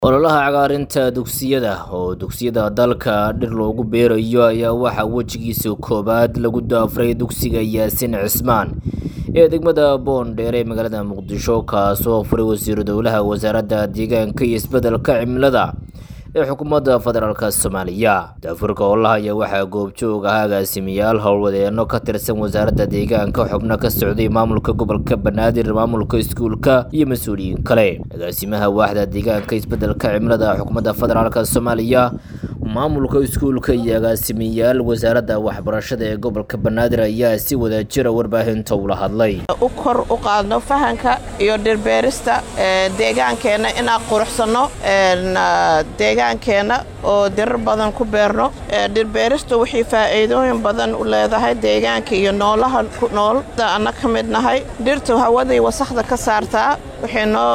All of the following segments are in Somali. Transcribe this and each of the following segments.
ololaha cagaarinta dugsiyada oo dugsiyada dalka dhir loogu beerayo ayaa waxaa wejigiisa koowaad lagu daafuray dugsiga yaasiin cismaan ee degmada boondheer ee magaalada muqdisho kaasoo furay wasiiru dowlaha wasaaradda deegaanka iyo isbeddelka cimilada ee xukuumadda federaalk soomaaliya daafurka ololaha ayaa waxaa goobjoog ah agaasimayaal howlwadeeno ka tirsan wasaaradda deegaanka xubno ka socday maamulka gobolka banaadir maamulka iskuulka iyo mas-uuliyiin kale agaasimaha waaxda deegaanka isbeddelka cimilada xukuumadda federaalk soomaaliya maamulka iskuulka iyo agaasimayaal wasaaradda waxbarashada ee gobolka banaadir ayaa si wadajira warbaahinta ula hadlay u kor u qaadno fahanka iyo dhirbeerista deegaankeenna inaan quruxsanno deegaankeenna oo dirar badan ku beerno dhirbeerista waxay faa'iidooyin badan u leedahay deegaanka iyo noolaha ku nool anna ka mid nahay dhirtu hawaday wasakhda ka saartaa waxay noo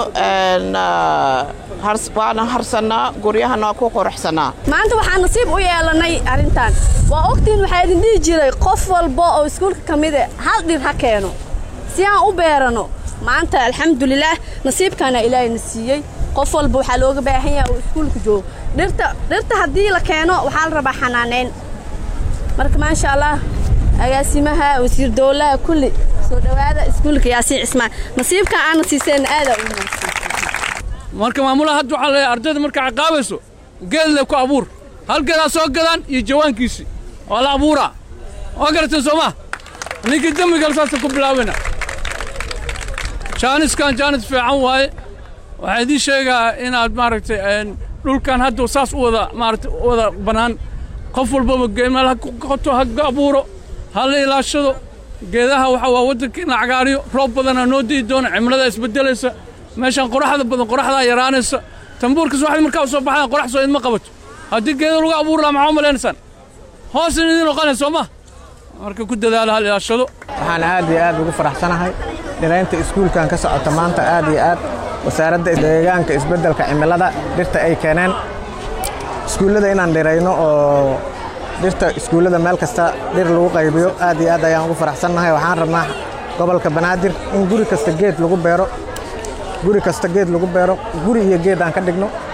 waana harsannaa guryahana ku quruxsannaa maanta waxaan nasiib u yeelanay arrintan waa ogtiin waxaa idin dhihi jiray qof walba oo iskuulka ka mide hal dhir ha keeno si aan u beerano maanta alxamdulilaah nasiibkaana ilaahayna siiyey qof walba waxaa looga baahan yaha uu iskuulka joogo dhirta dhirta haddii la keeno waxaa la rabaa xanaaneyn marka maasha allah agaasimaha wasiir dowlaha kulli soo dhowaada iskuulka yaasiin cismaan nasiibkan aana siiseenna aadaa u wanaagsan marka maamulaha hadda waxaa leeyahay ardayda markaa caqaabayso geedle ku abuur hal geedaa soo gadaan iyo jawaankiisii waa la abuuraa waa garateen soo maa ninkii dembigale saasa ku bilaabana jaaniskan jaanis fiican waaye waxaa idiin sheegaa inaad maaragtay dhulkan hadda saas u wada maaragtay u wada bannaan qof walbaba meel ha ku qoto ha abuuro ha la ilaashado geedaha waxa waa waddanka in la cagaariyo roob badanaa noo di'i doona cimilada isbeddelaysa meeshaan qoraxda badan qoraxdaa yaraanaysa tambuurkas waxay markaa u soo baxaan qorax soo idma qabato haddii geeda lagu abuuri lahaa maxaa u malaynaysaan hoos in idin oqanay soo ma marka ku dadaala hal ilaashado waxaan aad iyo aad ugu faraxsanahay dhiraynta iskuulkan ka socota maanta aad iyo aad wasaaradda deegaanka isbeddelka cimilada dhirta ay keeneen iskuullada inaan dhirayno oo dhirta iskuullada meel kasta dhir lagu qaybiyo aad iyo aad ayaan ugu faraxsannahay waxaan rabnaa gobolka banaadir in guri kasta geed lagu beero guri kasta geed lagu beero guri iyo geed aan ka dhigno